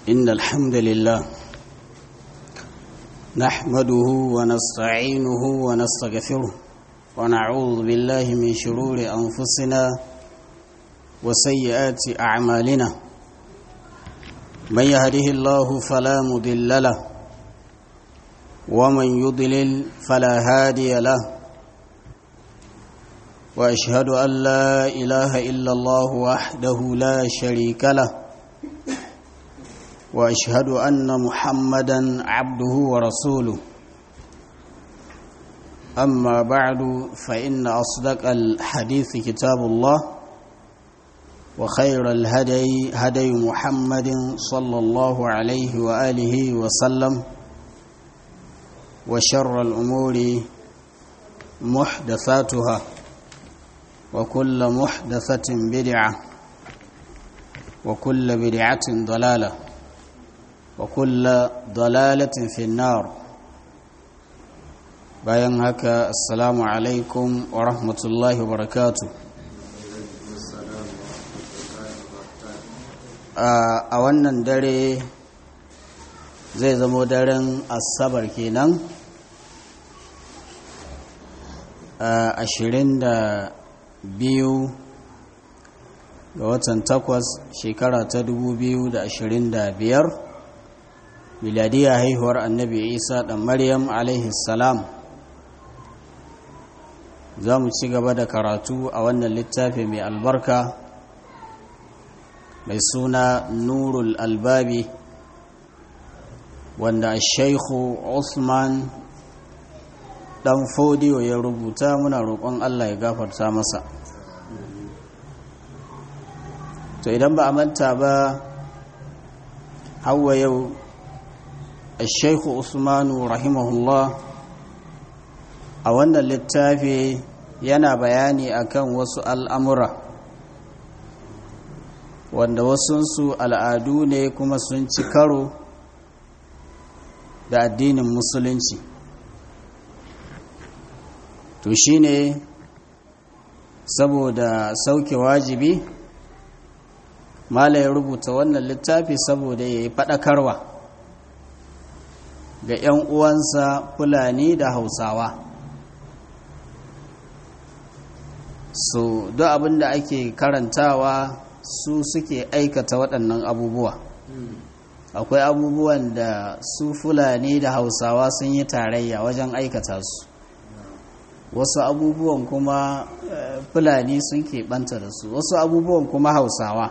إن الحمد لله نحمده ونستعينه ونستغفره ونعوذ بالله من شرور أنفسنا وسيئات أعمالنا من يهده الله فلا مضل له ومن يضلل فلا هادي له واشهد ان لا اله الا الله وحده لا شريك له واشهد ان محمدا عبده ورسوله اما بعد فان اصدق الحديث كتاب الله وخير الهدي هدي محمد صلى الله عليه واله وسلم وشر الامور محدثاتها وكل محدثة بدعة وكل بدعة ضلالة وكل ضلالة في النار bayan haka assalamu alaikum wa rahmatullahi wa barakatu a wannan dare zai zamo daren asabar kenan ashirin da biyu ga watan takwas shekara ta dubu biyu da ashirin da biyar miladiya haihuwar annabi isa ɗan maryam alaihi salam za mu ci gaba da karatu a wannan littafi mai albarka mai suna nurul albabi wanda shaikhu usman dan fodiyo ya rubuta muna roƙon Allah ya gafarta masa to idan ba a manta ba hawa yau shaikhu usmanu rahimahullah a wannan littafi yana bayani akan wasu al'amura wanda wasunsu al'adu ne kuma sun ci karo da addinin musulunci to shi ne saboda sauke wajibi mala ya rubuta wannan littafi saboda ya yi faɗakarwa ga 'yan uwansa fulani da hausawa so duk abin da ake karantawa su suke aikata waɗannan abubuwa akwai abubuwan da su fulani da hausawa sun yi tarayya wajen aikata su wasu abubuwan kuma fulani sun keɓanta da su wasu abubuwan kuma hausawa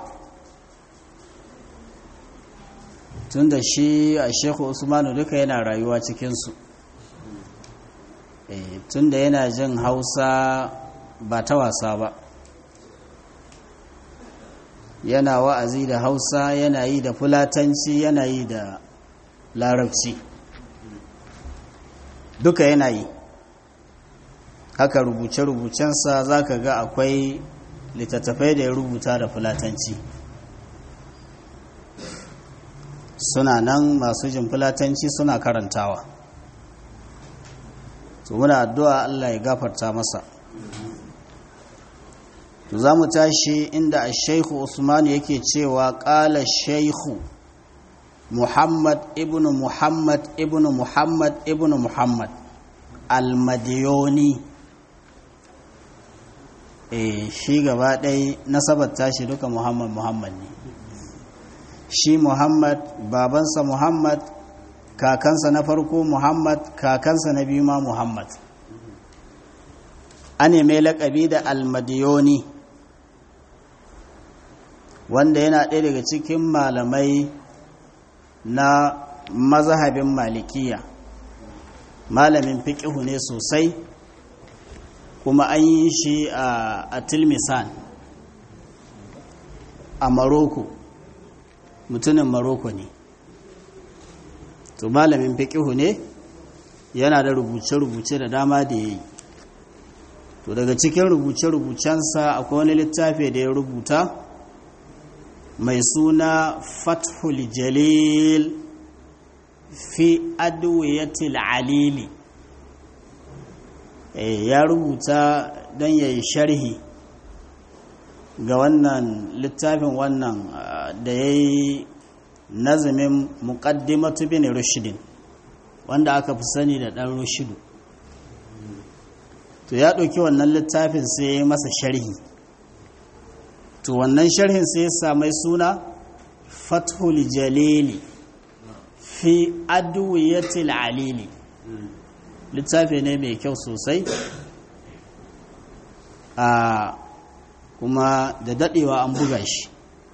tun da shi a shekhu usmanu duka yana rayuwa cikinsu tun da yana jin hausa ba ta wasa ba yana wa'azi da hausa yana yi da fulatanci yana yi da larabci duka yana yi haka rubuce-rubucensa za ka ga akwai littattafai da ya rubuta da fulatanci suna nan masu jin fulatanci suna karantawa to muna addu'a Allah ya gafarta masa to za mu tashi inda a shaikhu usman yake cewa ƙala shaikhu muhammad ibn muhammad ibn muhammad ibn muhammad almadiyoni e shi gaba ɗai nasabar tashi duka muhammad muhammad ne shi muhammad babansa muhammad kakansa na farko muhammad kakansa na biyu ma muhammad ane mai laƙabi da almadiyoni wanda yana ɗaya daga cikin malamai na mazhabin malikiya malamin fiƙihu ne sosai kuma an yi shi a tilmisan a maroko mutumin maroko ne to malamin fiƙihu ne yana da rubuce-rubuce da dama da ya yi to daga cikin rubuce-rubucensa akwai wani littafi da ya rubuta mai suna fathul jalil fi adwiyatil alili ya rubuta don ya yi sharhi ga wannan littafin wannan da ya yi nazamin muqaddimatu bin rushdin wanda aka fi sani da ɗan rushidu to ya ɗauki wannan littafin sai ya masa sharhi to wannan sharhin sai ya samai suna fathul jalili fi adwiyatil alili littafi ne mai kyau sosai a kuma da daɗewa an buga shi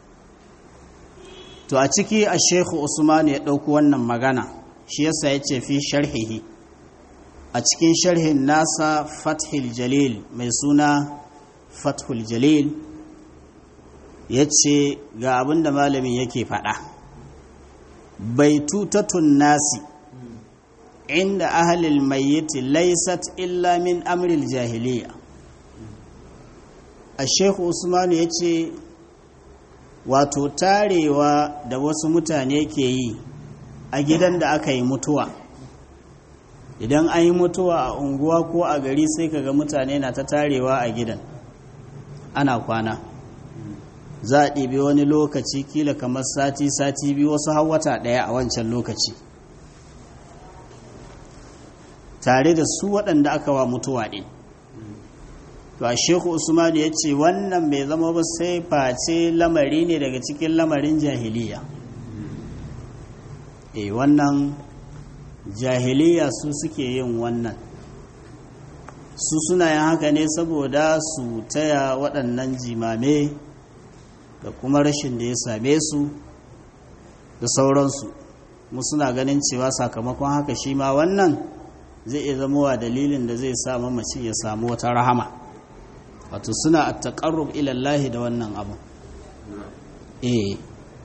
to a ciki a shekhu usman ya ɗauki wannan magana shi yasa ya ce fi sharhihi a cikin sharhin nasa fathul jalil mai suna fathul jalil ya ce ga abin da malamin yake faɗa baitutatun nasi inda ahalil mayyiti laisat illa min amril jahiliya a shekhu usmanu ya ce wato tarewa da wasu mutane ke yi a gidan da aka yi mutuwa idan an yi mutuwa a unguwa ko a gari sai kaga mutane na ta tarewa a gidan ana kwana za a ɗibi wani lokaci kila kamar sati-sati biyu wasu hawata ɗaya a wancan lokaci tare da su waɗanda aka wa mutuwa ɗin to a sheku usmanu ya ce wannan bai zama ba sai face lamari ne daga cikin lamarin jahiliya e wannan jahiliya su suke yin wannan su suna yin haka ne saboda su taya waɗannan jimame da kuma rashin da ya same su da sauransu mu suna ganin cewa sakamakon haka shi ma wannan zai iya zama wa dalilin da zai sa mamaci ya samu wata rahama wato suna a taƙarrub ilallahi da wannan abu eh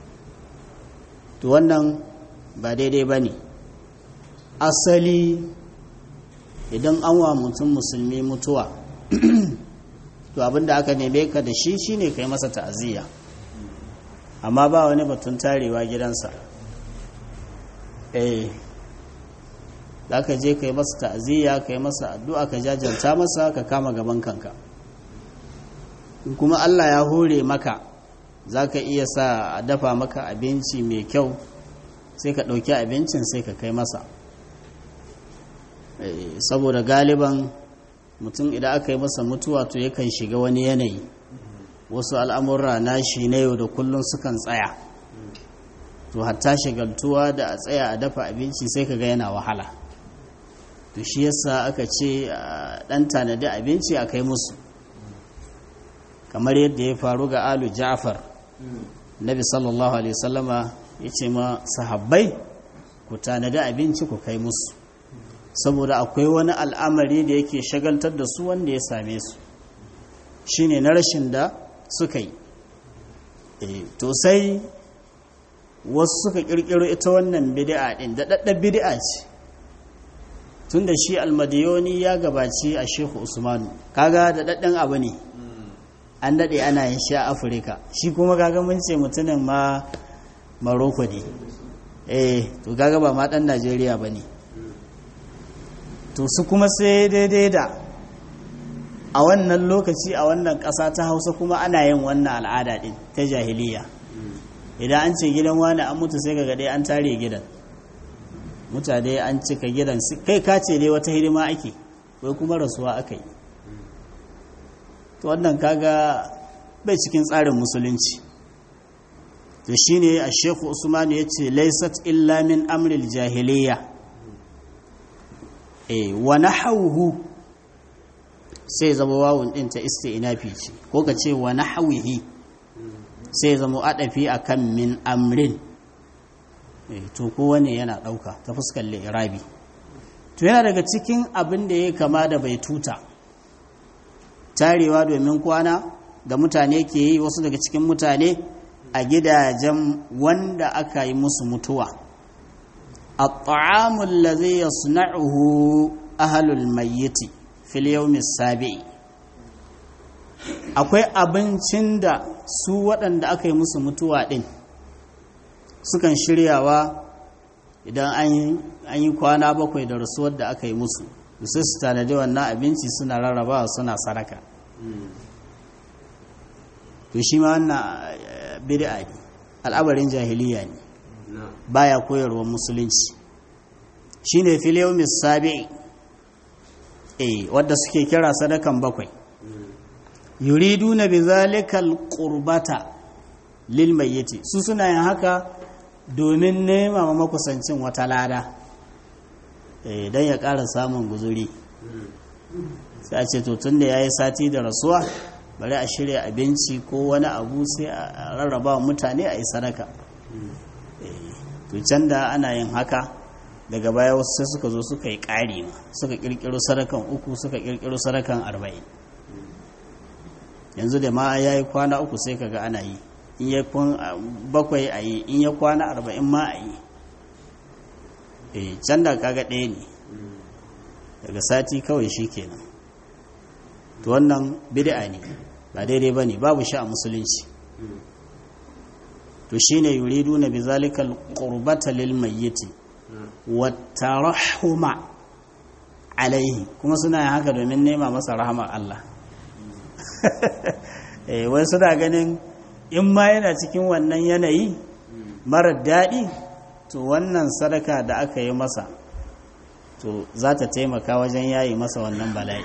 to wannan ba daidai ba ne asali idan an wa mutum musulmi mutuwa to abinda aka neme ka da shi shine kai masa ta'aziyya amma ba wani batun tarewa gidansa eh za ka je kai masa ta'aziyya kai masa addu'a ka jajanta masa ka kama gaban kanka kuma Allah ya hore maka za ka iya sa a dafa maka abinci mai kyau sai ka ɗauki abincin sai ka kai masa saboda galiban mutum idan aka yi masa mutuwa to yakan shiga wani yanayi wasu al'amurra na shi na yau da kullum sukan tsaya to hatta shigaltuwa da a tsaya a dafa abinci sai ka ga yana wahala to shi yasa aka ce ɗan tanadi abinci a kai musu kamar yadda ya faru ga alu ja'far nabi sallallahu alaihi wasallama ya ce ma sahabbai ku tanadi abinci ku kai musu saboda akwai wani al'amari da yake shagaltar da su wanda ya same su shine na rashin da suka yi to sai wasu suka kirkiro ita wannan bid'a din da daddar bid'a ce tunda shi almadiyoni ya gabaci a shehu usmanu kaga da daddan abu ne an daɗe ana yin shi a afirka shi kuma kaga mun ce mutumin ma maroko ne eh to kaga ba ma ɗan najeriya ba ne to su kuma sai daidai da a wannan lokaci a wannan ƙasa ta hausa kuma ana yin wannan al'ada ɗin ta jahiliya idan an ce gidan wani an mutu sai ga dai an tare gidan mutane an cika gidan kai ka ce dai wata hidima ake wai kuma rasuwa aka yi to wannan kaga bai cikin tsarin musulunci to shine a sheku usmanu ya ce laisat illa min amril jahiliya e wa nahawuhu sai zama wawun din ta isti'nafi ce ko ka ce wa nahawihi sai zama adafi akan min amrin e to kowane yana dauka ta fuskar li'irabi to yana daga cikin abin da ya kama da bai tuta tarewa domin kwana da mutane ke yi wasu daga cikin mutane a gidajen wanda aka yi musu mutuwa الطعام الذي يصنعه أهل الميت في اليوم السابع akwai abincin da su waɗanda aka yi musu mutuwa ɗin sukan shiryawa idan an yi kwana bakwai da rasuwar da aka yi musu sai su tanadi wannan abinci suna rarrabawa suna saraka to shi ma wannan bid'a ne al'abarin jahiliya ne baya koyarwar musulunci shine fil yawmis sabi'i eh wadda suke kira sadakan bakwai yuriduna bizalika alqurbata lil mayyiti su suna yin haka domin nema ma makusancin wata lada eh dan ya ƙara samun guzuri sai a ce to tunda yayi sati da rasuwa bari a shirya abinci ko wani abu sai a rarraba wa mutane a yi sadaka to can da ana yin haka daga baya wasu sai suka zo suka yi ƙari ma suka ƙirƙiro sadakan uku suka ƙirƙiro sadakan arba'in yanzu da ma ya yi kwana uku sai kaga ana yi in ya kwan bakwai a yi in ya kwana arba'in ma a yi eh can da kaga ɗaya ne daga sati kawai shi kenan to wannan bid'a ne ba daidai ba ne babu shi a musulunci to shine yuriduna bizalika alqurbata lil mayyiti wattarahuma alaihi kuma suna yin haka domin nema masa rahama Allah eh wai suna ganin in ma yana cikin wannan yanayi marar daɗi to wannan sadaka da aka yi masa to za ta taimaka wajen yayi masa wannan bala'i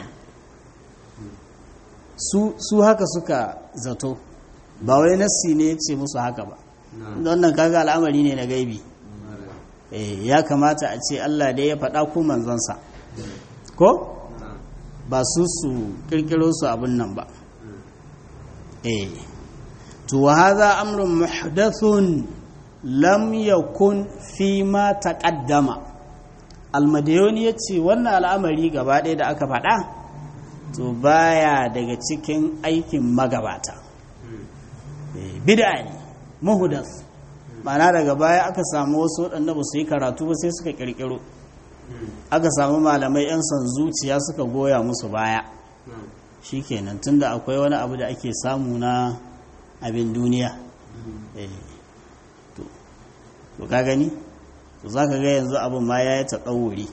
su, su haka suka zato ba wai nassi ne ya ce musu haka ba wannan kaga al'amari ne na gaibi eh ya kamata a ce Allah da ya faɗa ko manzonsa ko ba su su kirkiro su abin nan ba eh to wa hadha amrun muhdathun lam yakun fi ma taqaddama almadiyoni yace wannan al'amari gaba ɗaya da aka faɗa to baya daga cikin aikin magabata bid'a ne muhdas ma'ana daga baya aka samu wasu waɗanda ba su yi karatu ba sai suka ƙirƙiro aka samu malamai 'yan son zuciya suka goya musu baya shi kenan tunda akwai wani abu da ake samu na abin duniya to ka gani to za ka ga yanzu abin ma ya yi taɗauri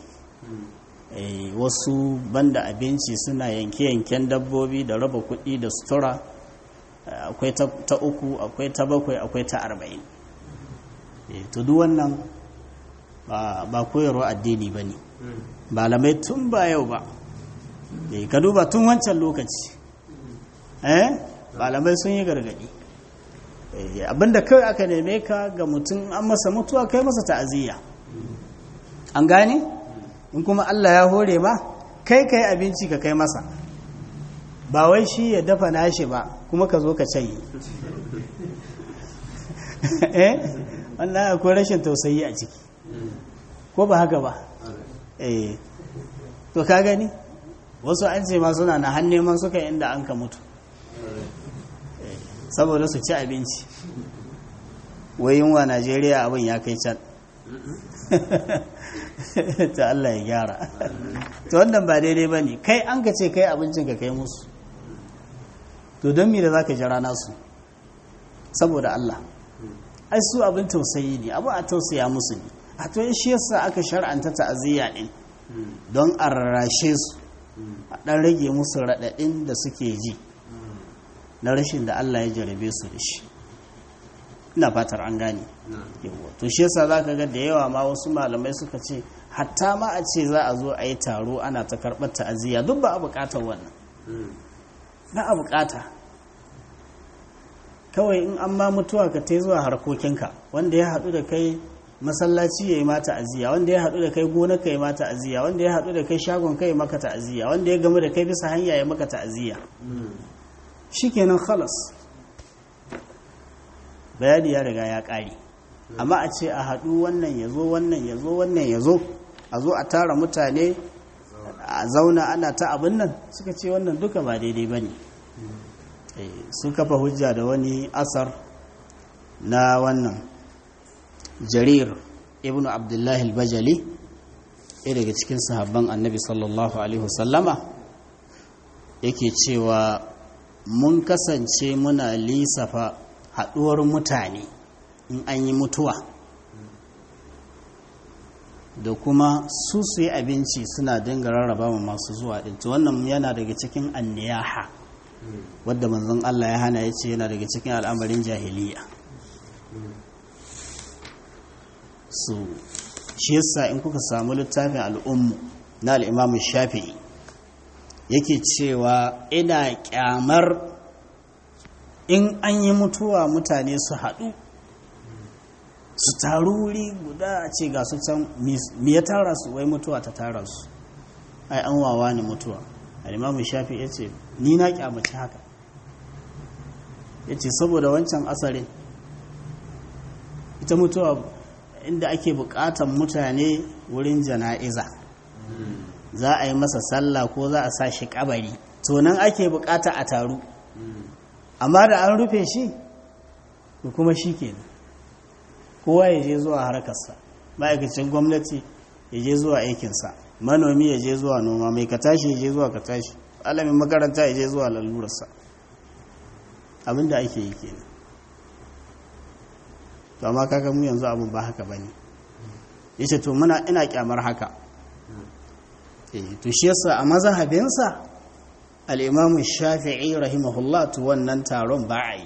wasu banda abinci suna yanke-yanken dabbobi da raba kuɗi da sutura akwai ta uku akwai ta bakwai akwai ta arba'in to duk wannan ba koyarwa addini ba ne malamai tun ba yau ba ka duba tun wancan lokaci eh malamai sun yi gargadi abinda kawai aka neme ka ga mutum an masa mutuwa kai masa ta'aziyya an gane in kuma Allah ya hore ma kai kai abinci ka kai masa ba wai shi ya dafa nashi ba kuma ka zo ka canye eh wannan akwai rashin tausayi a ciki ko ba haka ba eh to ka gani wasu an ce ma suna na neman suka inda an ka mutu saboda su ci abinci wai yunwa najeriya abin ya kai can ta Allah ya gyara to wannan ba daidai ba ne kai an ka ce kai abincin ka kai musu to don mi da za ka jira nasu saboda Allah ai su abin tausayi ne abu a tausaya musu ne a to shi yasa aka shar'anta ta'aziyya din don a rarrashe su a dan rage musu raɗaɗin da suke ji na rashin da Allah ya jarabe su da shi ina fatar an gane yawa to shi yasa zaka ga da yawa ma wasu malamai suka ce hatta ma a ce za a zo a yi taro ana ta karɓar ta'aziyya duk ba a buƙatar wannan na a buƙata kawai in an ma mutuwa ka ta zuwa harkokinka wanda ya haɗu da kai masallaci ya yi mata aziya wanda ya haɗu da kai gona ka yi mata aziya wanda ya haɗu da kai shagon ka yi maka ta'aziyya wanda ya gamu da kai bisa hanya ya maka ta'aziyya shikenan khalas bayani ya riga ya ƙare amma a ce a haɗu wannan ya zo wannan ya zo wannan ya zo a zo a tara mutane a zauna ana ta abin nan suka ce wannan duka ba daidai ba ne sun kafa hujja da wani asar na wannan jarir ibn abdullahi al-bajali ɗaya daga cikin sahabban annabi sallallahu alaihi wasallama yake cewa mun kasance muna lisafa haɗuwar mutane in an yi mutuwa da kuma su su yi abinci suna dinga rarraba ma masu zuwa ɗin wannan yana daga cikin anniyaha wadda manzon Allah ya hana ya ce yana daga cikin al'amarin jahiliya su shi yasa in kuka samu littafin al'ummu na al'imamu shafi'i yake cewa ina kyamar in an yi mutuwa mutane su haɗu su taru wuri guda a ce ga su can mi ya tara su wai mutuwa ta tara su ai an wawa ne mutuwa al'imamu shafi ya ce ni na kyamaci haka ya ce saboda wancan asarin ita mutuwa inda ake bukatan mutane wurin jana'iza za a yi masa sallah ko za a sa shi kabari to nan ake bukata a taru amma da an rufe shi da kuma shi kenan kowa ya je zuwa harkarsa ma'aikacin gwamnati ya je zuwa aikinsa manomi ya je zuwa noma mai ka tashi ya je zuwa ka tashi alamin makaranta ya je zuwa lalurarsa abinda ake yi kenan to amma kaga mu yanzu abin ba haka bane yace to muna ina kyamar haka eh to shi yasa a mazhabinsa al-Imam Shafi'i rahimahullah to wannan taron ba a yi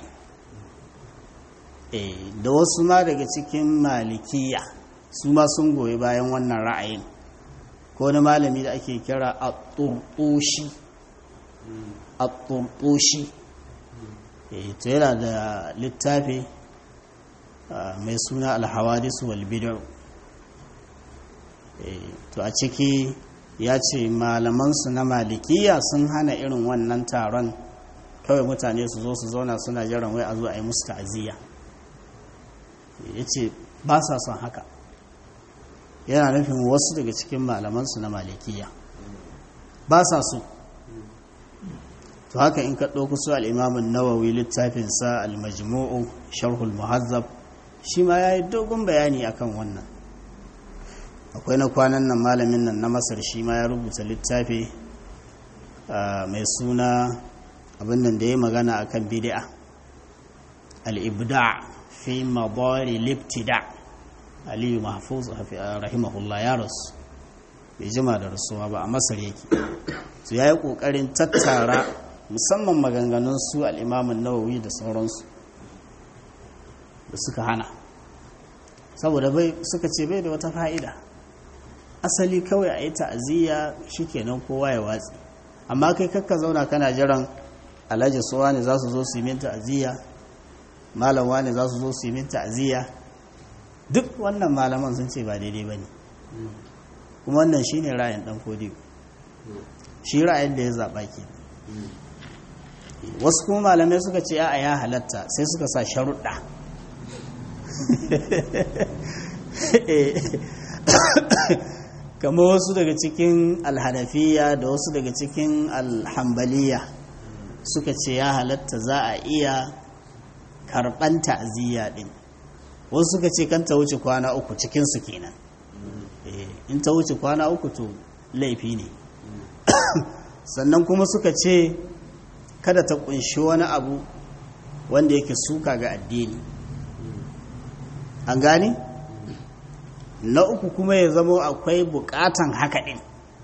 eh da wasu ma daga cikin malikiya su ma sun goyi bayan wannan ra'ayin ko wani malami da ake kira at-turtushi at-turtushi eh to yana da littafi mai suna alhawadis wal bid'u to a ciki ya ce malamansu na malikiya sun hana irin wannan taron kawai mutane su zo su zauna suna jiran wai a zo a yi musu ta'aziyya ya ce ba sa son haka yana nufin wasu daga cikin malamansu na malikiya ba sa so to haka in ka ɗauku su al'imamun nawawi littafinsa al-majmu'u sharhul muhazzab shi ma ya yi dogon bayani akan wannan akwai na kwanan nan malamin nan na masar shi ma ya rubuta littafi mai suna abin nan da ya magana akan bid'a al-ibda fi madari libtida aliyu mahfuz rahimahullah ya rasu bai jima da rasuwa ba a masar yake su ya yi ƙoƙarin tattara musamman maganganun su al'imamin nawawi da sauransu da suka hana saboda bai suka ce bai da wata fa'ida asali kawai a yi ta'aziyya shikenan kowa ya watsi amma kai kakka zauna kana jiran alhaji suwa ne za su zo su yi min ta'aziyya malam ne za su zo su yi min ta'aziyya duk wannan malaman sun ce ba daidai ba ne kuma wannan shine ra'ayin dan kodiyo shi ra'ayin da ya zaɓa ke wasu kuma malamai suka ce a ya halatta sai suka sa sharuɗa kamar wasu daga cikin alhanafiya da wasu daga cikin alhambaliya suka ce ya halatta za a iya karɓan ta'aziyya ɗin wasu suka ce kan ta wuce kwana uku cikinsu kenan in ta wuce kwana uku to laifi ne sannan kuma suka ce kada ta kunshi wani abu wanda yake suka ga addini an gane na uku kuma ya zama akwai bukatan haka ɗin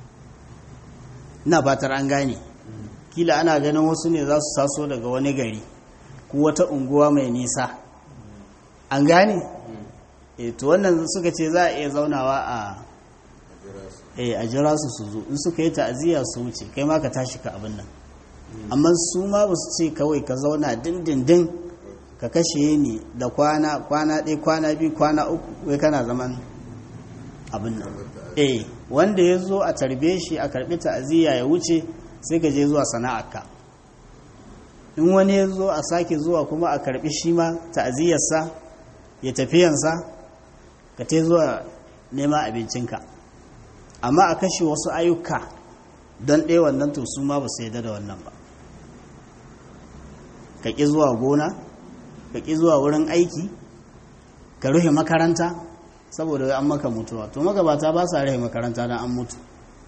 ina fatar an gane kila ana ganin wasu ne za su taso daga wani gari ko wata unguwa mai nisa an gane e to wannan suka ce za a iya zaunawa a e a jira su su zo in suka yi ta'aziyya su wuce kai ma ka tashi ka abin nan amma su ma ba su ce kawai ka zauna dindindin ka kashe ni da kwana kwana ɗaya kwana biyu kwana uku wai kana zaman abin nan eh wanda ya zo a tarbe shi a karɓi ta'aziyya ya wuce sai ka je zuwa sana'arka in wani ya zo a sake zuwa kuma a karɓi shi ma ta'aziyyarsa ya tafiyansa ka te zuwa nema abincinka amma a kashe wasu ayyuka don ɗaya wannan to su ma ba su yadda da wannan ba ka ƙi zuwa gona ka ƙi zuwa wurin aiki ka rufe makaranta saboda an maka mutuwa to magabata ba sa rufe makaranta don an mutu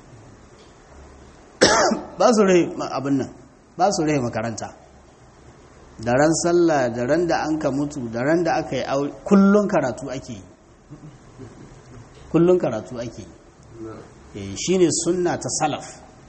ba su rufe abin nan ba su rufe makaranta da ran sallah da ran da an ka mutu da ran da aka yi aure kullun karatu ake yi kullun karatu ake yi shine sunna ta salaf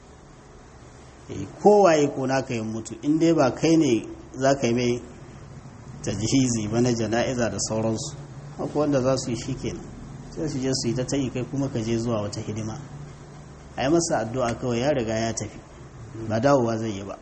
kowaye ko naka yi mutu in dai ba kai ne za ka yi mai tajhizi ba na jana'iza da sauransu haka wanda za su yi shi kenan sai su je su yi ta tayi kai kuma ka je zuwa wata hidima a yi masa addu'a kawai ya riga ya tafi ba dawowa zai yi ba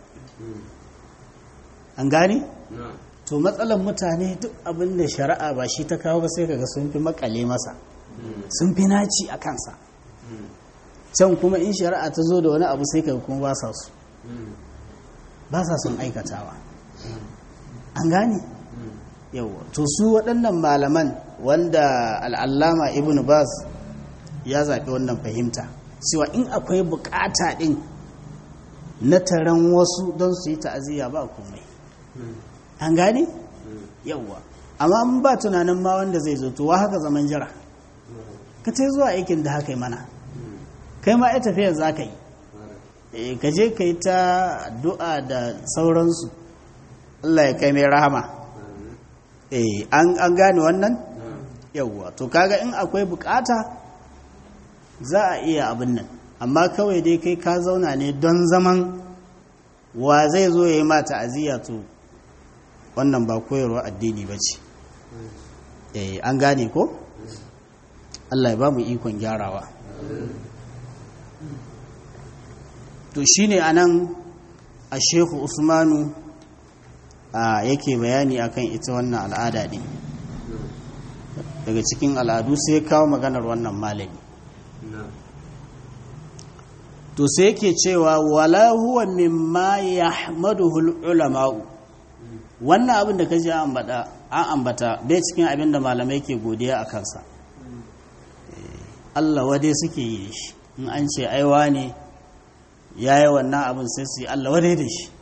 an gane? to matsalar mutane duk abin da shari'a ba shi ta kawo ba sai kaga sun fi makale masa sun fi naci a kansa can kuma in shari'a ta zo da wani abu sai kaga kuma ba sa su ba sa sun aikatawa an gane? yawa to su waɗannan malaman wanda al'allama ibn bas ya zaɓi wannan fahimta cewa in akwai bukata ɗin na taron wasu don su yi ta'aziyya ba komai an gane? yawwa amma an ba tunanin ma wanda zai zo to wa haka zaman jira ka ta zuwa aikin da haka yi mana kai ma ya tafiyar za ka yi ka je ka yi ta addu'a da sauransu Allah ya kai mai rahama an gane wannan yawwa to kaga in akwai bukata za a iya abin nan amma kawai dai kai ka zauna ne don zaman wa zai zo ya yi ma ta'aziyya to wannan ba koyarwa addini ba ce an gane ko Allah ya ba mu ikon gyarawa to shine anan a shehu usmanu a yake bayani akan ita wannan al'ada ne daga cikin al'adu sai kawo maganar wannan malami to sai yake cewa wala huwa mimma yahmaduhu ulama'u wannan abin da kaji an ambata an ambata bai cikin abin da malamai ke godiya a kansa Allah wade suke yi shi in an ce aiwa ne yayi wannan abin sai su yi Allah wade da shi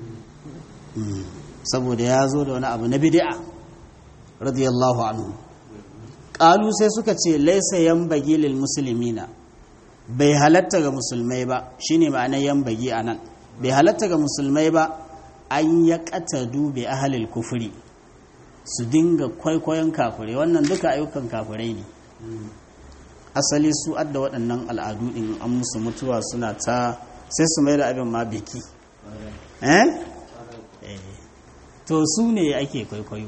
saboda ya zo da wani abu na bid'a radiyallahu anhu qalu sai suka ce laysa yanbaghi lil muslimina bai halatta ga musulmai ba shine ma'anar yanbaghi anan bai halatta ga musulmai ba an ya qatadu bi ahlil kufri su dinga kwaikwayon kafirai wannan duka ayyukan kafirai ne asali su adda waɗannan al'adu din an musu mutuwa suna ta sai su mai da abin ma biki eh to su ne ake kwaikwayo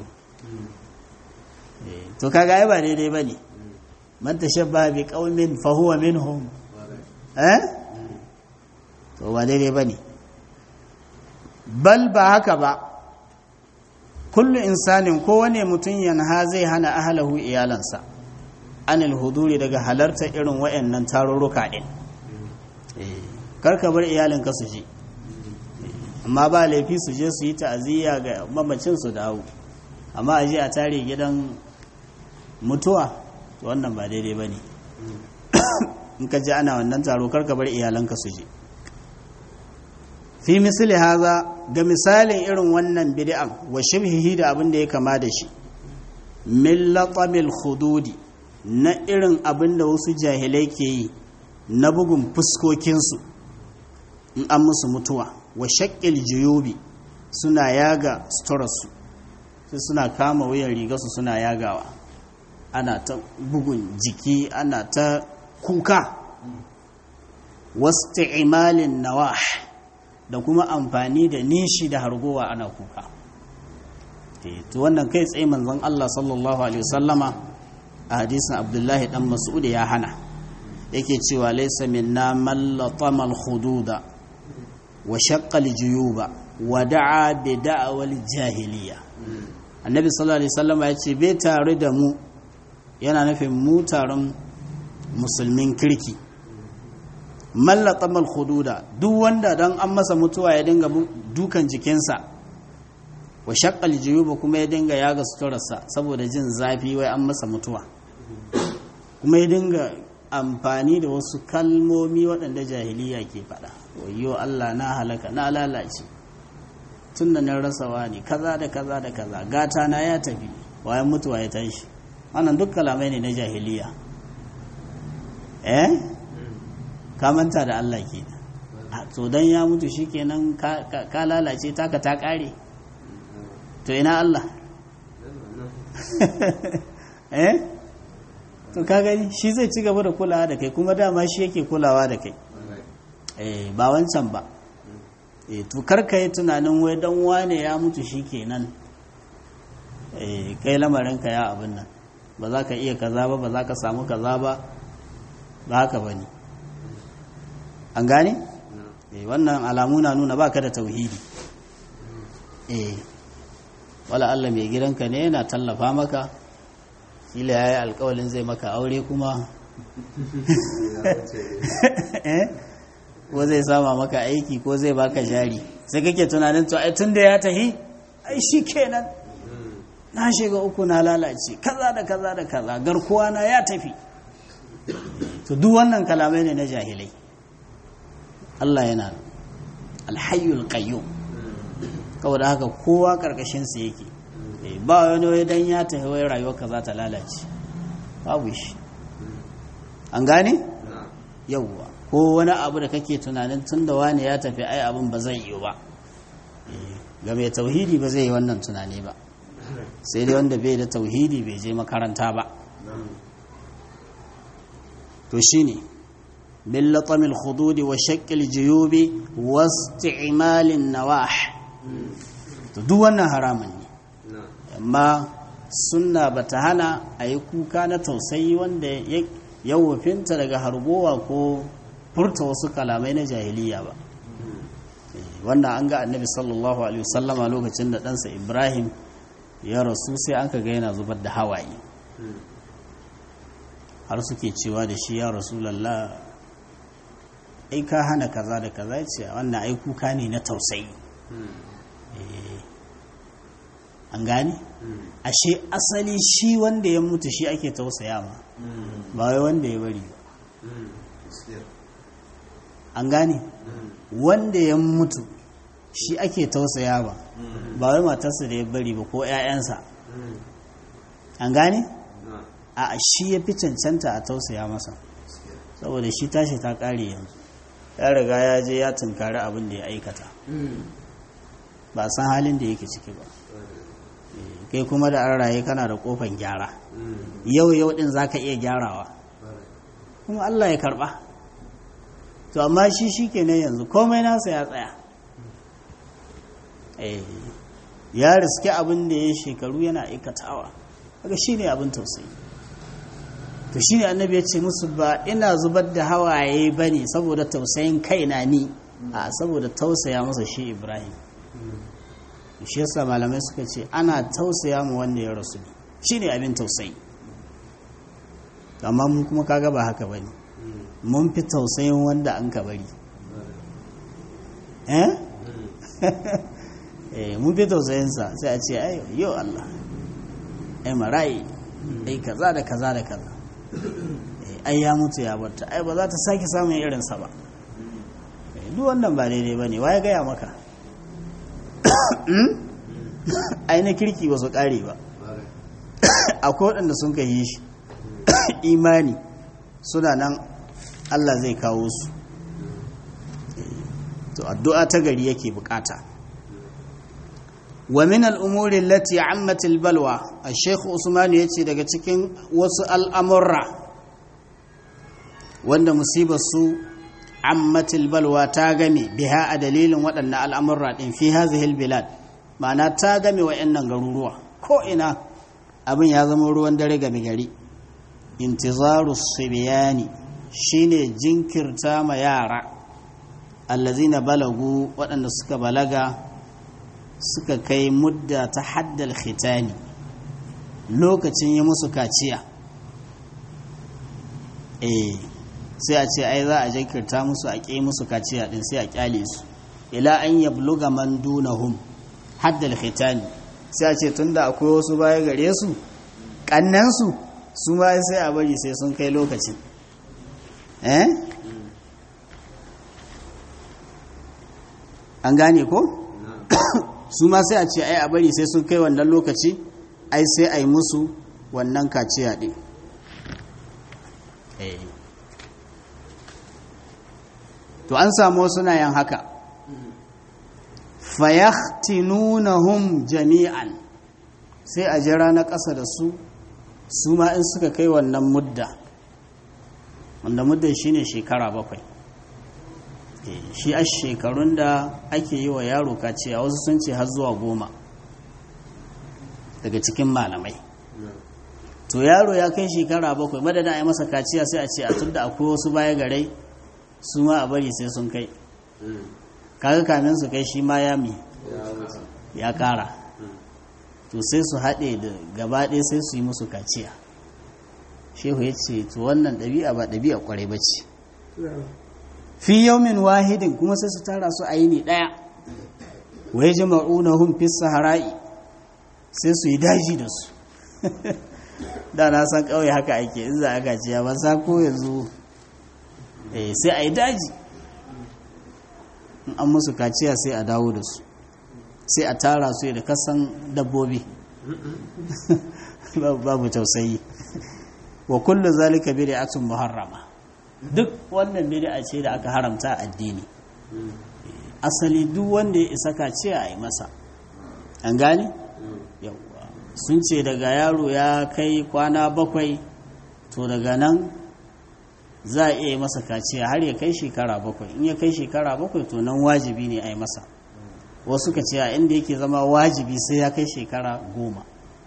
to kaga ai ba daidai bane man tashabba bi qaumin fa huwa minhum eh to ba daidai bane bal ba haka ba kullu insanin kowane mutum yanha zai hana ahlahu iyalansa anil huduri daga halarta irin wayannan tarurruka din karka bar iyalinka su je amma ba laifi su je su yi ta'aziyya ga mamacin su dawo amma a je a tare gidan mutuwa to wannan ba daidai ba ne in ka je ana wannan taro karka bar iyalanka su je fi misali haza ga misalin irin wannan bid'an wa shibhihi da abin da ya kama da shi min latamil hududi na irin abin da wasu jahilai ke yi na bugun fuskokinsu in an musu mutuwa wa shakil juyubi suna yaga suturarsu sai suna kama wuyan rigarsu suna yagawa ana ta bugun jiki ana ta kuka wasu imalin nawa da kuma amfani da nishi da hargowa ana kuka to wannan kai tsaye manzon Allah sallallahu alaihi wasallama a hadisin Abdullahi dan Mas'ud ya hana yake cewa laysa minna man latama al-hududa wa shaqqa al-juyuba wa da'a bi da'wal jahiliya annabi sallallahu alaihi wasallama ya ce bai tare da mu yana nufin mu taron musulmin kirki mallata hududa duk wanda don an masa mutuwa ya dinga dukan jikinsa wa shakkal juyuba kuma ya dinga yaga suturarsa saboda jin zafi wai an masa mutuwa kuma ya dinga amfani da wasu kalmomi waɗanda jahiliya ke faɗa wayo Allah na halaka na lalace tun da nan rasawa ne kaza da kaza da kaza gata na ya tafi wayan mutuwa ya tashi wannan duk kalamai ne na jahiliya eh ka manta da Allah ke to dan ya mutu shikenan ka lalace taka ta kare to ina Allah eh to ka gani shi zai ci gaba da kulawa da kai kuma dama shi yake kulawa da kai eh ba wancan ba eh to karka yi tunanin wai dan wane ya mutu shikenan eh kai lamarin ka ya abin nan ba za ka iya kaza ba ba za ka samu kaza ba ba haka ba ne an gane? wannan alamu na nuna baka da tauhidi eh wala Allah mai gidanka ne yana tallafa maka kila ya yi alkawalin zai maka aure kuma ko zai sama maka aiki ko zai baka jari sai kake tunanin to ai tun da ya tahi ai shi kenan na shiga uku na lalace kaza da kaza da kaza garkuwa na ya tafi to duk wannan kalamai ne na jahilai Allah yana alhayyul qayyum kawai da haka kowa karkashin sa yake ba wani wai dan ya tafi wai rayuwarka za ta lalace babu shi an gane yawwa ko wani abu da kake tunanin tun da wani ya tafi ai abin ba zai yi ba ga mai tauhidi ba zai yi wannan tunani ba sai dai wanda bai da tauhidi bai je makaranta ba to shine bil latamil khududi wa shaqqil juyubi wasti'malin nawah to duk wannan haramun ne amma sunna bata hana a yi kuka na tausayi wanda ya wufinta daga harbowa ko furta wasu kalamai na jahiliya ba wannan an ga annabi sallallahu alaihi wasallama lokacin da ɗansa ibrahim ya rasu sai an ka ga yana zubar da hawaye har suke cewa da shi ya rasulallah ai ka hana kaza da kaza ce wannan ai kuka ne na tausayi an gane ashe asali shi wanda ya mutu shi ake tausaya ma ba wai wanda ya bari ba an gane wanda ya mutu shi ake tausaya ba ba wai matarsa da ya bari ba ko 'ya'yansa an gane a shi ya fi cancanta a tausaya masa saboda shi tashi ta kare yanzu ya riga ya je ya tunkari abin da ya aikata ba san halin da yake ciki ba kai kuma da an raye kana da kofan gyara yau yau din za ka iya gyarawa kuma allah ya karba to amma shi shi kenan yanzu komai nasa ya tsaya ya riske abin da ya shekaru yana aikatawa daga shi ne abin tausayi to shi ne annabi ya ce musu ba ina zubar da hawaye ba ne saboda tausayin kaina ni a saboda tausaya masa shi ibrahim shi yasa malamai suka ce ana tausaya mu wanda ya rasu ne shi ne abin tausayi amma mun kuma kaga ba haka ba ne mun fi tausayin wanda an ka bari eh mun fi tausayinsa sai a ce ai yau Allah ai marayi ai kaza da kaza da kaza ai ya mutu ya barta ai ba za ta sake samun irinsa ba duk wannan ba daidai ba ne ya gaya maka ai na kirki ba su kare ba akwai waɗanda sun ka yi shi imani suna nan Allah zai kawo su to addu'a ta gari yake bukata wa min al'umuri lati ammatil balwa a shekhu usman ya ce daga cikin wasu al'amurra wanda musibar su ammatil balwa ta game biha a dalilin waɗannan al'amurra ɗin fi hazihil bilad ma'ana ta game wa nan garuruwa ko ina abin ya zama ruwan dare game gari intizaru sibiyani shine jinkirta ma yara allazina balagu waɗanda suka balaga suka kai mudda ta haddal khitani lokacin yi musu kaciya eh sai a ce ai za a jinkirta musu a ƙi musu kaciya din sai a kyale su ila an yabluga man dunahum haddal khitani sai a ce tunda akwai wasu baya gare su kannansu su ma sai a bari sai sun kai lokacin eh an gane ko su ma sai a ce ai a bari sai sun kai wannan lokaci ai sai a yi musu wannan kaciya ɗin to an samu suna yin haka fayahtinunahum jami'an sai a jira na ƙasa da su su ma in suka kai wannan mudda wanda muddan shine shekara bakwai shi a shekarun da ake yi wa yaro kaciya wasu sun ce har zuwa goma daga cikin malamai to yaro ya kai shekara bakwai madadin a yi masa kaciya sai a ce a tunda akwai wasu baya garai su ma a bari sai sun kai kaga kamin su kai shi ma ya mi ya kara to sai su haɗe da gaba ɗaya sai su yi musu kaciya shehu ya ce to wannan ɗabi'a ba ɗabi'a ƙwarai ba ce fi yaumin wahidin kuma sai su tara su a yini ɗaya wai jama'una hun fi sahara'i sai su yi daji da su da na san ƙauye haka ake in za a kaciya ba sa ko yanzu sai a yi daji in an musu kaciya sai a dawo da su sai a tara su da kasan dabbobi babu tausayi wa kullu zalika bid'atun muharrama duk wannan bid'a ce da aka haramta addini asali duk wanda ya isa kaciya a yi masa an gane yawwa sun ce daga yaro ya kai kwana bakwai to daga nan za a iya yi masa kaciya har ya kai shekara bakwai in ya kai shekara bakwai to nan wajibi ne a yi masa wasu ka ce a inda yake zama wajibi sai ya kai shekara goma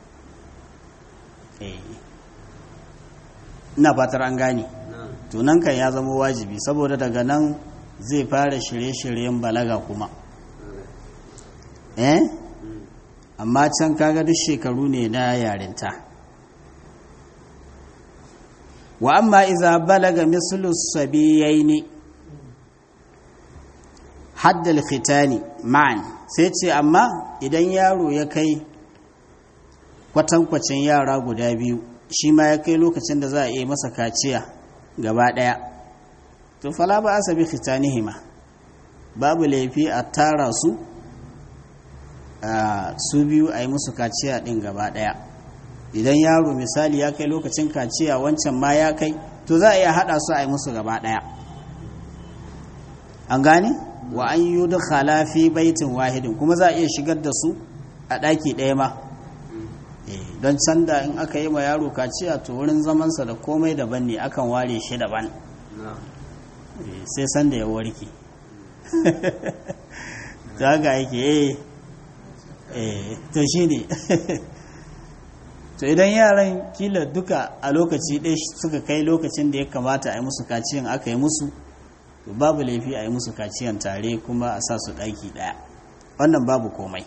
ina fatar an gane to nan kan ya zama wajibi saboda daga nan zai fara shirye-shiryen balaga kuma eh amma can kaga duk shekaru ne na yarinta wa amma iza balaga mislu sabiyaini haddal khitani ma'an sai ce amma idan yaro ya kai kwatankwacin yara guda biyu shi ma ya kai lokacin da za a yi masa kaciya gaba ɗaya to fala ba a sabi khitanihima babu laifi a tara su su biyu a yi musu kaciya ɗin gaba ɗaya idan yaro misali ya kai lokacin kaciya wancan ma ya kai to za a iya haɗa su a yi musu gaba ɗaya an gane wa an yi da fi baitin wahidin kuma za a iya shigar da su a ɗaki ɗaya ma don can da in aka yi ma yaro kaciya to wurin zamansa da komai daban ne akan ware shi daban sai sanda ya warke ta ga yake eh to shi ne to idan yaran kila duka a lokaci ɗaya suka kai lokacin da ya kamata a yi musu kaciyan aka yi musu to babu laifi a yi musu kaciyan tare kuma a sa su ɗaki ɗaya wannan babu komai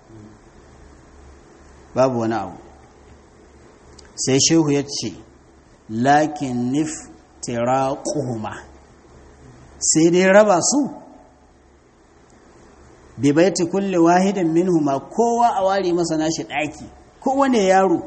babu wani abu sai shehu ya ce lakin nif tiraquhuma sai dai raba su bi baiti kulli wahidin minhuma kowa a ware masa nashi ɗaki kowane yaro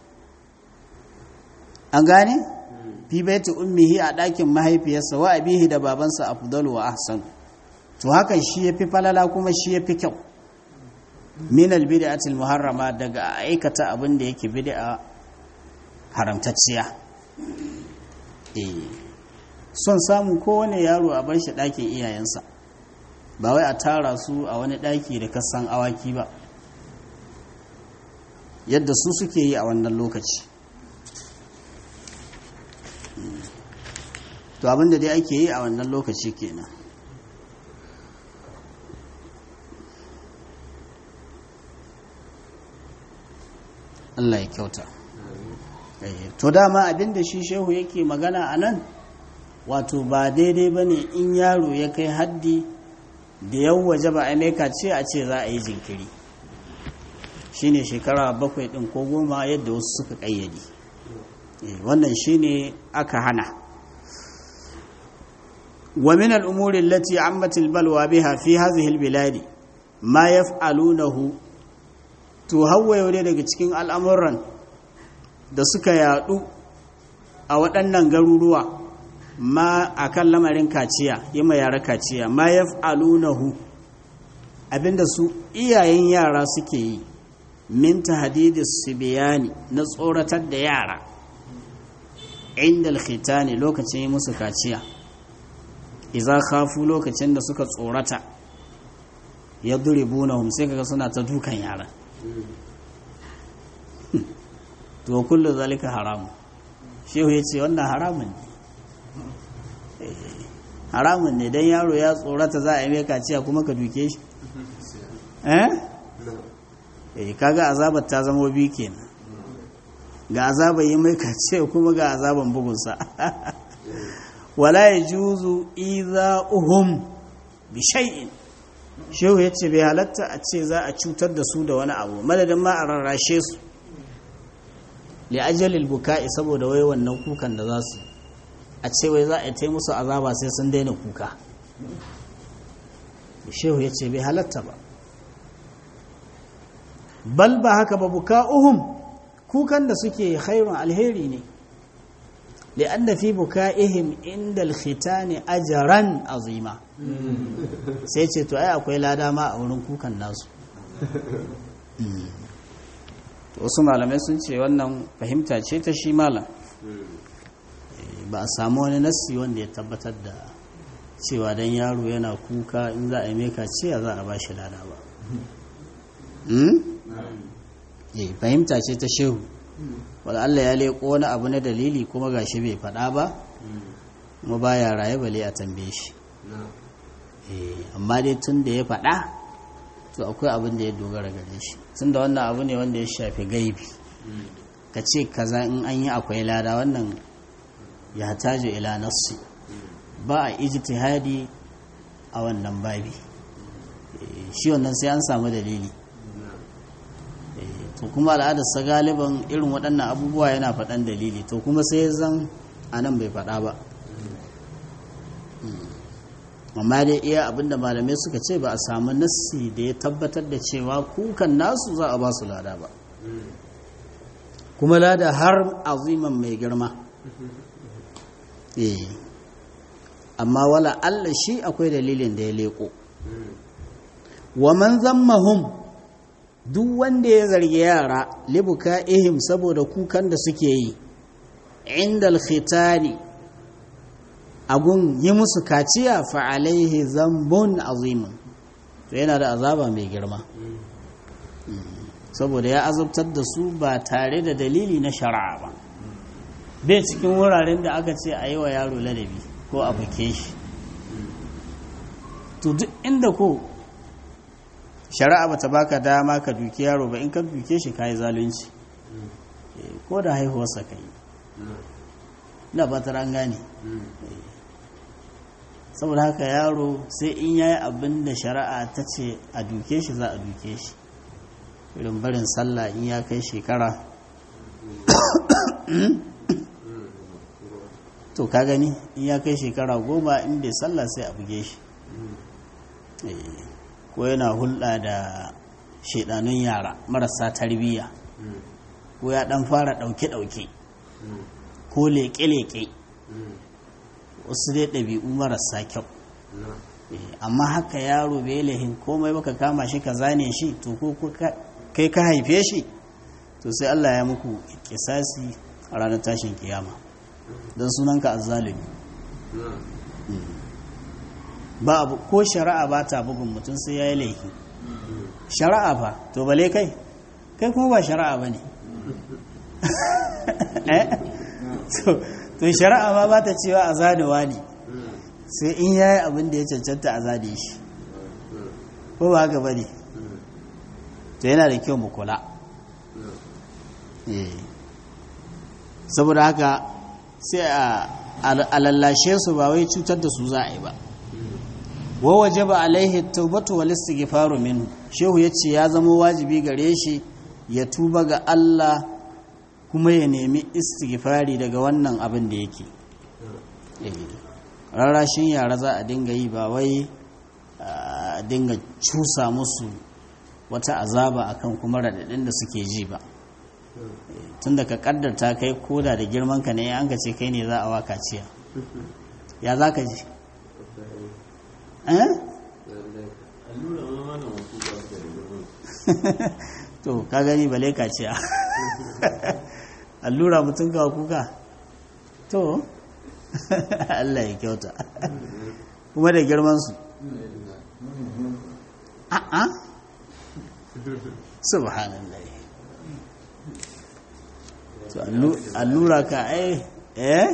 an gane fi baiti ummihi a ɗakin mahaifiyarsa wa abihi da babansa afdalu wa ahsan to hakan shi yafi falala kuma shi yafi kyau min albid'atil muharrama daga aikata abin da yake bid'a haramtacciya eh son samu kowane yaro a bar shi ɗakin iyayensa ba wai a tara su a wani ɗaki da kasan awaki ba yadda su suke yi a wannan lokaci to abinda dai ake yi a wannan lokaci kenan Allah ya kyauta to dama abinda shi shehu yake magana a nan wato ba daidai ba ne in yaro ya kai haddi da yau waje ba a maika ce a ce za a yi jinkiri shine shekara bakwai ɗin ko goma yadda wasu suka ƙayyade wannan shine aka hana wa min al'umuri lati ammatil balwa biha fi hadhihi albiladi ma yaf'alunahu to hawaye ne daga cikin al'amuran da suka yadu a waɗannan garuruwa ma akan lamarin kaciya yi ma yara kaciya ma yaf'alunahu abinda su iyayen yara suke yi min tahdidis sibiyani na tsoratar da yara inda alkhitani lokacin yi musu kaciya iza khafu lokacin da suka tsorata ya duribunahum sai kaga suna ta dukan yara to kullu zalika haramu shehu ya ce wannan haramun ne haramun ne don yaro ya tsorata za a yi mai kaciya kuma ka duke shi eh eh kaga azabar ta zama biyu kenan ga azaban yi mai kaciya kuma ga azaban bugunsa wala ya juzu iza uhum bi shay'in shehu ya ce bai halatta a ce za a cutar da su da wani abu madadin ma a rarrashe su li ajalil buka'i saboda wai wannan kukan da za su a ce wai za a yi musu azaba sai sun daina kuka shehu ya ce bai halatta ba bal ba haka ba buka'uhum kukan da suke khairun alheri ne li'anna fi buka'ihim inda alkhitani ajran azima sai ce to ai akwai lada ma a wurin kukan nasu wasu malamai sun ce wannan fahimta ce ta shi malam ba a samu wani nassi wanda ya tabbatar da cewa dan yaro yana kuka in za a yi meka ciya za a ba shi lada ba fahimta ce ta shehu wadda Allah ya leƙo wani abu na dalili kuma gashi bai faɗa ba kuma baya raye bale a tambaye shi amma dai tun da ya faɗa to akwai abin da ya dogara gare shi tun da wannan abu ne wanda ya shafi gaibi ka ce kaza in an yi akwai lada wannan ya tajo ila nassi ba a ijtihadi a wannan babi shi wannan sai an samu dalili to kuma al'adarsa galiban irin waɗannan abubuwa yana faɗan dalili to kuma sai zan a nan bai faɗa ba amma dai iya abinda malamai suka ce ba a samu nassi da ya tabbatar da cewa kukan nasu za a ba su lada ba kuma lada har aziman mai girma amma wala Allah shi akwai dalilin da ya leko wa man zammahum duk wanda ya zargi yara libuka ihim saboda kukan da suke yi inda alkhitani agun yi musu kaciya fa alaihi zambun azimin to yana da azaba mai girma saboda ya azabtar da su ba tare da dalili na shari'a ba bai cikin wuraren da aka ce a yi wa yaro ladabi ko a buke shi to duk inda ko shari'a ba ta baka dama ka duki yaro ba in ka duke shi ka yi zalunci ko da haihuwarsa ka yi na ba ta gane saboda haka yaro sai in yayi abin da shari'a ta ce a duke shi za a duke shi irin barin sallah in ya kai shekara to ka gani in ya kai shekara goma in bai sallah sai a buge shi ko yana hulɗa da shaidanun yara marasa tarbiyya ko ya ɗan fara ɗauke-ɗauke ko leƙe-leƙe wasu dai ɗabi'u marasa kyau amma haka yaro bai lahin komai baka kama shi ka zane shi to ko kai ka haife shi to sai Allah ya muku kisasi a ranar tashin kiyama don sunanka azzalumi ba abu ko shari'a ba ta bugun mutum sai ya yi laifi shari'a fa to bale kai kai kuma ba shari'a ba ne to shari'a ma ba ta cewa a zanewa ne sai in ya yi abin da ya cancanta a zane shi ko ba haka ba ne to yana da kyau mu kula saboda haka sai a lallashe su ba wai cutar da su za a yi ba wa waje ba alaihi taubatu wal istighfaru minhu shehu yace ya zama wajibi gare shi ya tuba ga Allah kuma ya nemi istighfari daga wannan abin da yake rarrashin yara za a dinga yi ba wai a dinga cusa musu wata azaba akan kuma raɗaɗin da suke ji ba tun da ka ƙaddarta kai koda da girman ka ne an ka ce kai ne za a waka ciya ya za ka ji to ka gani bale ka ciya allura mutum kawo kuka to Allah ya kyauta kuma da girmansu a'a subhanallah to allura ka ai eh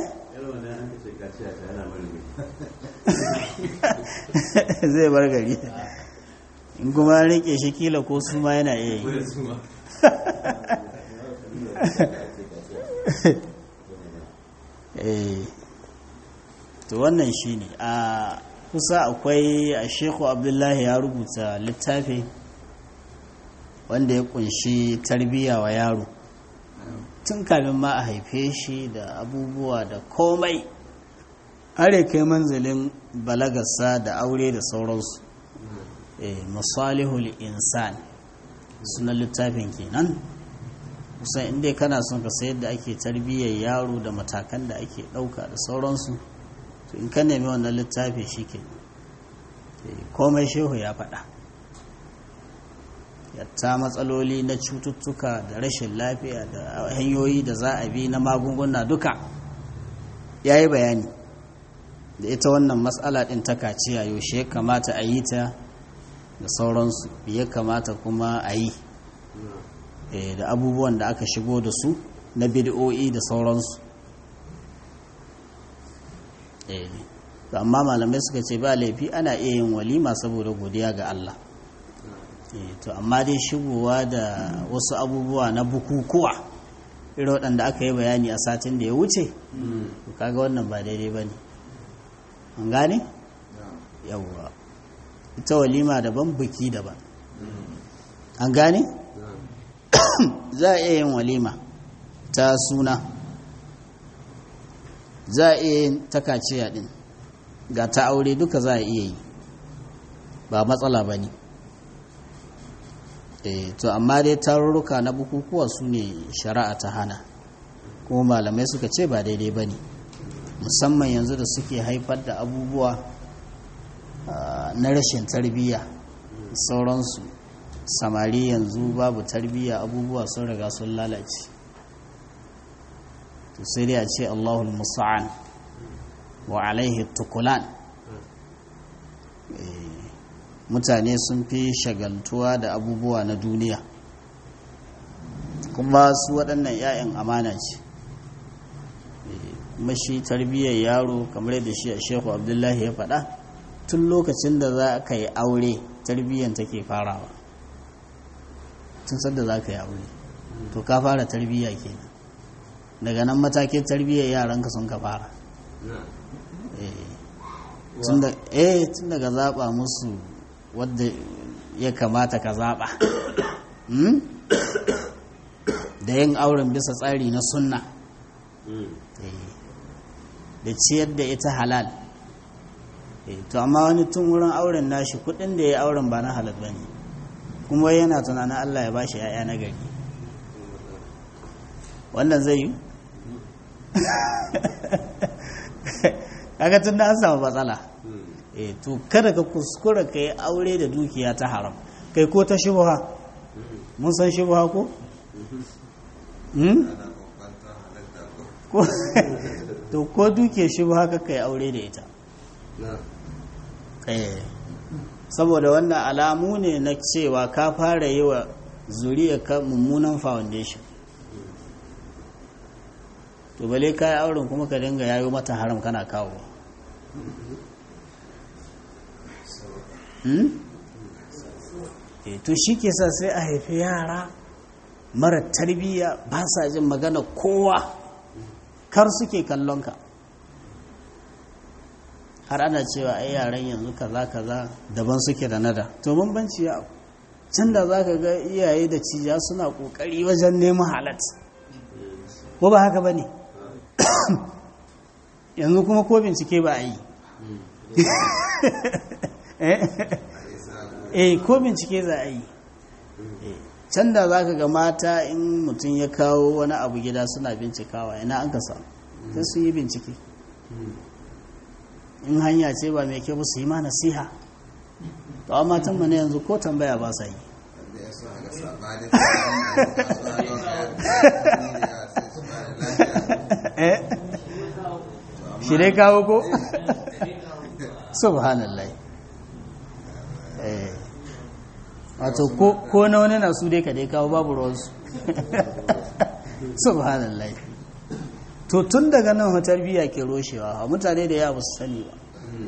zai bar gari in kuma rike shi kila ko su ma yana iya yi to wannan shi ne a kusa akwai a sheku abdullahi ya rubuta littafi wanda ya kunshi tarbiyya wa yaro tun kamin ma a haife shi da abubuwa da komai har ya kai manzalin balagarsa da aure da sauransu masalihul insan sunan littafin kenan kusan inda kana son ka sayar da ake tarbiyyar yaro da matakan da ake ɗauka da sauransu to in ka nemi wannan littafi shi ke komai shehu ya faɗa yatta matsaloli na cututtuka da rashin lafiya da hanyoyi da za a bi na magunguna duka ya yi bayani da ita wannan matsala ɗin ta kaciya yaushe ya kamata a yi ta da sauransu ya kamata kuma a yi da abubuwan da aka shigo da su na bid'o'i da sauransu amma malamai suka ce ba laifi ana iya yin walima saboda godiya ga Allah to amma dai shigowa da wasu abubuwa na bukukuwa irin waɗanda aka yi bayani a satin da ya wuce kaga wannan ba daidai ba ne an gane? yawwa ita walima daban buki daban an gane? za a iya yin walima ta suna za a iya yin takaciya din ga ta aure duka za a iya yi ba matsala ba ne to amma dai tarurruka na bukukuwa su ne shari'a ta hana kuma malamai suka ce ba daidai ba ne musamman yanzu da suke haifar da abubuwa na rashin tarbiyya sauransu samari yanzu babu tarbiyya abubuwa sun riga sun lalace to sai dai a ce allahul musa'an wa alaihi tukulan mutane sun fi shagaltuwa da abubuwa na duniya kuma su waɗannan 'ya'yan amana ce mashi tarbiyyar yaro kamar yadda shi a shehu abdullahi ya faɗa tun lokacin da za ka yi aure tarbiyyar take farawa tun sadda za ka yi aure to ka fara tarbiyya kenan daga nan matakin tarbiyyar yaranka sun ka fara eh tun daga zaɓa musu wadda ya kamata ka zaɓa da yin auren bisa tsari na sunna da ciyar da ita halal to amma wani tun wurin auren nashi kudin da ya auren ba na halal ba ne kuma yana tunanin allah ya bashi ya'ya na gari wannan zai yi kaga tun da an samu matsala eh to kada ka kuskura ka yi aure da dukiya ta haram kai ko ta shubha mun san shubha ko to ko duke shubha ka kai aure da ita eh saboda wannan alamu ne na cewa ka fara yi wa zuriya ka mummunan foundation to bale ka yi auren kuma ka dinga yayo mata haram kana kawo to shi ke sa sai a haifi yara mara tarbiyya ba sa jin magana kowa kar suke kallonka har ana cewa ai yaran yanzu kaza kaza daban suke da nada to bambanci ya can da za ka ga iyaye da ciya suna kokari wajen neman halat ko ba haka ba ne yanzu kuma ko bincike ba a yi eh ko bincike za a yi can da za ka ga mata in mutum ya kawo wani abu gida suna bincikawa ina an kasa sai su yi bincike in hanya ce ba mai kyau su yi ma nasiha to amma matan mana yanzu ko tambaya ba sa yi shi dai kawo ko? subhanallah wato ko na wani na su dai ka dai kawo babu ruwansu subhanallah to tun daga nan hotar biya ke roshewa mutane da yawa su sani ba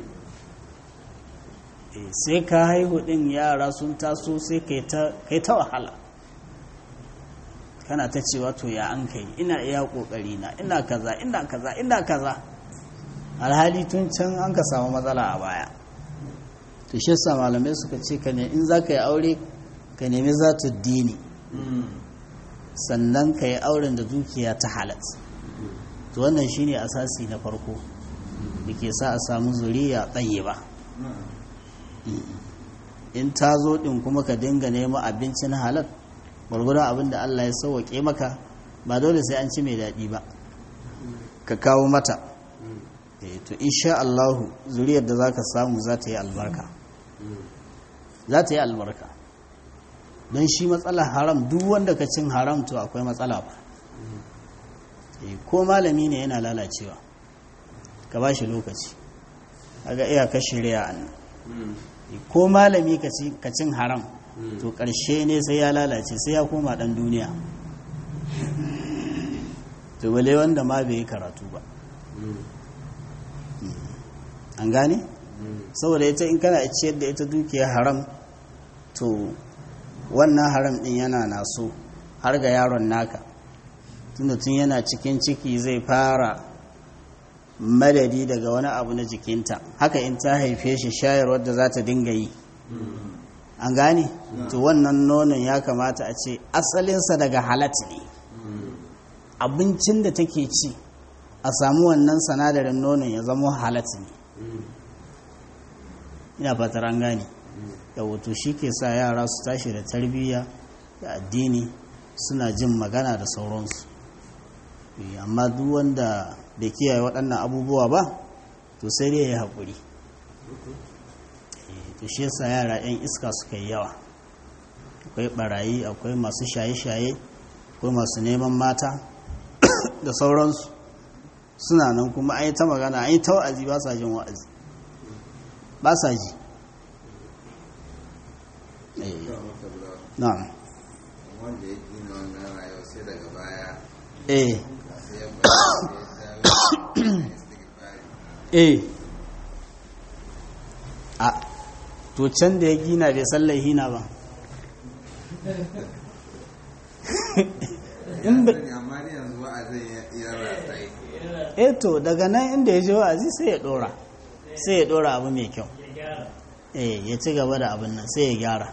sai ka haihu din yara sun taso sai kai ta wahala kana ta cewa to ya an kai ina iya kokari na ina kaza ina kaza ina kaza alhali tun can an ka samu matsala a baya to shi yasa malamai suka ce ka ne in za ka yi aure ka nemi zatu dini sannan ka yi auren da dukiya ta halat to wannan shine asasi na farko da ke sa a samu zuriya tsaye ba in ta zo ɗin kuma ka dinga neman abincin halal gwargwadon abin da Allah ya sauwaƙe maka ba dole sai an ci mai daɗi ba ka kawo mata to insha Allahu zuriyar da za ka samu za ta yi albarka za ta yi albarka don shi matsala haram duk wanda ka cin haram to akwai matsala ba ko malami ne yana lalacewa ka ba shi lokaci aga iyakar shirya annan ko malami ka cin haram to ƙarshe ne sai ya lalace sai ya koma ɗan duniya to bale wanda ma bai yi karatu ba an gane saboda ita in kana ciyar da ita dukiyar haram to wannan haram ɗin yana naso har ga yaron naka tunda tun yana cikin ciki zai fara madadi daga wani abu na jikinta haka in ta haife shi shayarwar da za ta dinga yi an gane to wannan nonon ya kamata a ce asalinsa daga halat ne abincin da take ci a samu wannan sanadarin nonon ya zama halat ne ina fatar an gane yawato shi ke sa yara su tashi da tarbiyya da addini suna jin magana da sauransu amma duk wanda da kiyaye waɗannan abubuwa ba to sai dai ya haƙuri to shi yasa yara 'yan iska suka yi yawa akwai ɓarayi akwai masu shaye-shaye akwai masu neman mata da sauransu suna nan kuma an yi ta magana an yi ta wa'azi ba sa jin wa'azi ba sa ji na'am wanda ya gina wannan rayuwa sai daga baya eh sai ya bayyana eh a to can da ya gina bai sallai hina ba in ba amma ni yanzu wa'azin ya rasa yi eh to daga nan inda ya je wa'azi sai ya dora sai ya dora abu mai kyau eh ya ci gaba da abin nan sai ya gyara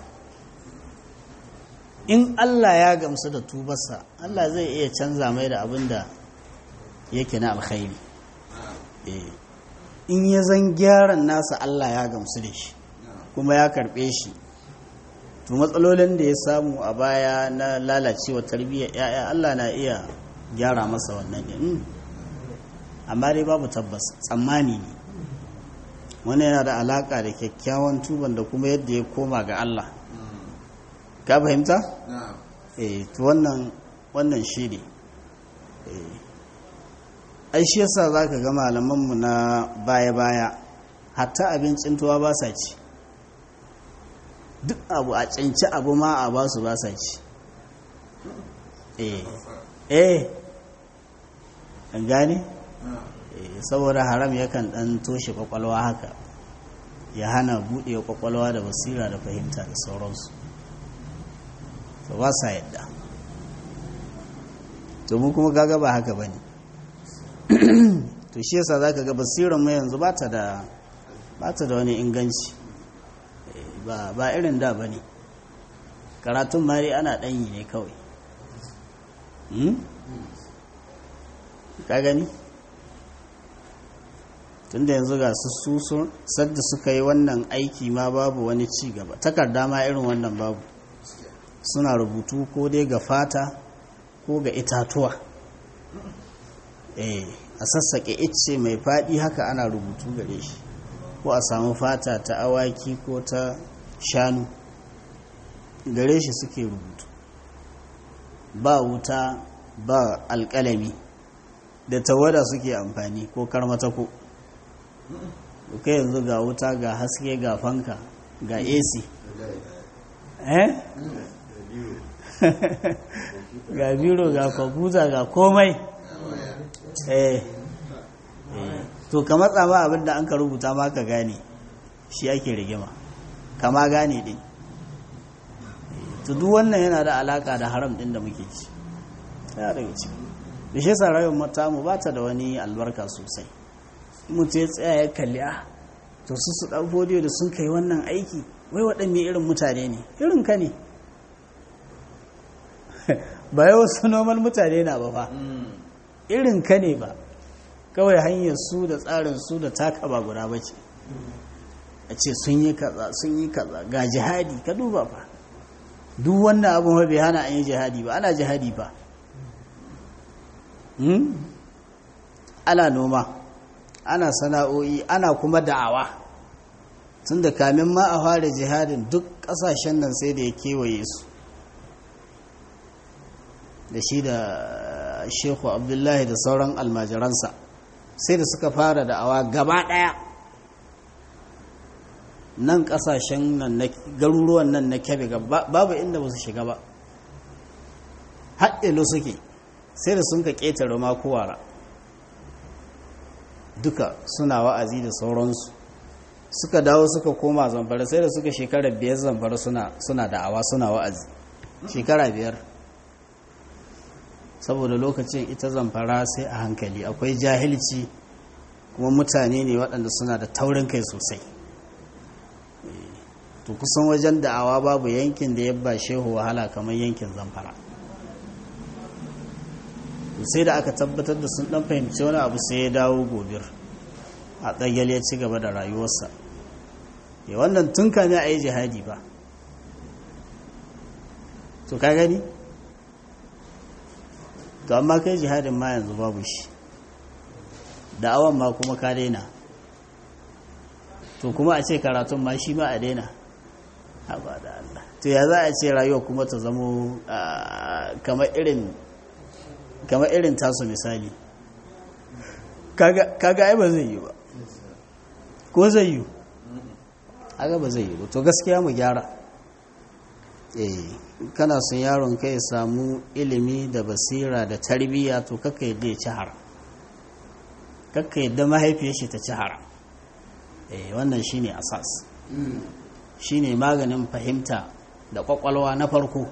in Allah ya gamsu da tubarsa Allah zai iya canza mai da abin da yake na alkhairi eh in ya zan gyaran nasa Allah ya gamsu da shi kuma ya karbe shi to matsalolin da ya samu a baya na lalacewa tarbiyyar ya'ya Allah na iya gyara masa wannan din amma dai babu tabbas tsammani ne wani yana da alaka da kyakkyawan tuban da kuma yadda ya koma ga Allah ka fahimta na'am eh to wannan wannan shi ne eh ai shi yasa zaka ga malamanmu na baya-baya hatta abincin tuwa ba sa ci duk abu a canci abu ma a ba su ba sa ci eh eh an gane na'am Eh, saboda haram yakan dan toshe kwakwalwa haka ya hana buɗe kwakwalwa da basira da fahimta da sauransu to ba sa yadda to mu kuma gaga ba haka bane to shi yasa zaka ga basiran mu yanzu ba ta da ba ta da wani inganci Eh, ba ba irin da bane karatun mari ana ɗanyi ne kawai Hmm? ka gani tunda yanzu ga su sun sadda suka yi wannan aiki ma babu wani ci gaba takarda ma irin wannan babu suna rubutu ko dai ga fata ko ga itatuwa eh a sassaƙe icce mai faɗi haka ana rubutu gare shi ko a samu fata ta awaki ko ta shanu gare shi suke rubutu ba wuta ba alƙalami da tawada suke amfani ko karmatako kai yanzu ga wuta ga haske ga fanka ga ac eh ga biro ga kwamfuta ga komai eh eh. to ka matsa ma abinda an ka rubuta ma ka gane shi ake rigima kama gane din to duk wannan yana da alaka da haram din da muke ci ya daga ciki da shi yasa rayuwar mata mu ba ta da wani albarka sosai mutu ya tsaya ya kalli a to su su ɗan fodiyo da sun kai wannan aiki wai waɗanne irin mutane ne irin ka ne ba yi wasu normal mutane na ba fa irin ka ne ba kawai hanyar su da tsarin su da taka ba guda ba ce a ce sun yi kaza sun yi kaza ga jihadi ka duba fa duk wannan abin bai hana an yi jihadi ba ana jihadi ba ana noma ana sana'o'i ana kuma da'awa tun da kamin ma a fara jihadin duk ƙasashen nan sai da ya kewaye su da shi da shehu abdullahi da sauran almajiransa sai da suka fara da'awa gaba ɗaya nan ƙasashen nan na garuruwan nan na kebe babu inda ba su shiga ba haɗelo suke sai da sun ka ƙetare makowara duka suna wa'azi da sauransu suka dawo suka koma zamfara sai da suka shekara biyar zamfara suna da'awa suna wa'azi shekara biyar saboda lokacin ita zamfara sai a hankali akwai jahilci kuma mutane ne waɗanda suna da taurin kai sosai to kusan wajen da'awa babu yankin da ya ba shehu wahala kamar yankin zamfara sai da aka tabbatar da sun dan fahimci wani abu sai ya dawo gobir a tsayyal ya ci gaba da rayuwarsa ya wannan tun kame a yi jihadi ba to ka gani to amma kai jihadin ma yanzu babu shi da'awan ma kuma ka daina to kuma a ce karatun ma shi ma a daina haba da Allah to ya za a ce rayuwa kuma ta zamo kamar irin kamar irin tasu misali kaga ai ba zai yi ba ko zai yi aga ba zai yi ba to gaskiya mu gyara eh kana son yaron ka ya samu ilimi da basira da tarbiyya to kakka yadda ya ci haram kakka yadda mahaifiyar shi ta ci haram eh wannan shine asas shine maganin fahimta da kwakwalwa na farko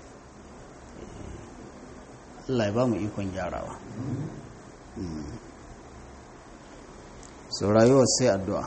Allah ya ba mu ikon gyarawa so rayuwar sai addu'a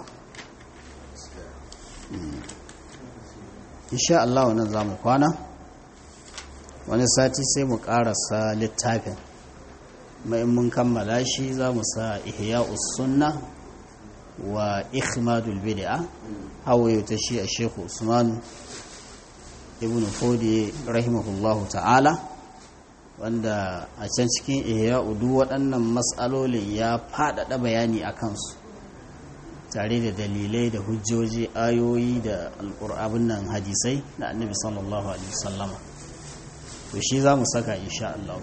insha Allah wannan za mu kwana wani sati sai mu karasa littafin mai mun kammala shi za mu sa ihya sunna wa ikhmadul bid'a hawaye ta shi a shekhu usman ibn fodi rahimahullahu ta'ala wanda a can cikin ihya udu waɗannan matsalolin ya faɗaɗa bayani a kansu tare da dalilai da hujjoji ayoyi da alƙur'abin nan hadisai da annabi sallallahu alaihi wasallama to shi za mu saka insha Allah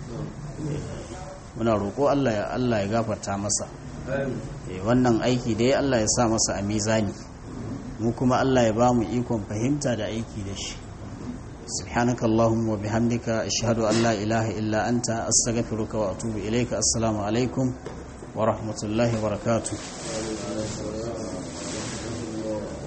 muna roƙo Allah ya Allah ya gafarta masa wannan aiki dai Allah ya sa masa a mizani mu kuma Allah ya ba mu ikon fahimta da aiki da shi سبحانك اللهم وبحمدك أشهد أن لا إله إلا أنت أستغفرك وأتوب إليك السلام عليكم ورحمة الله وبركاته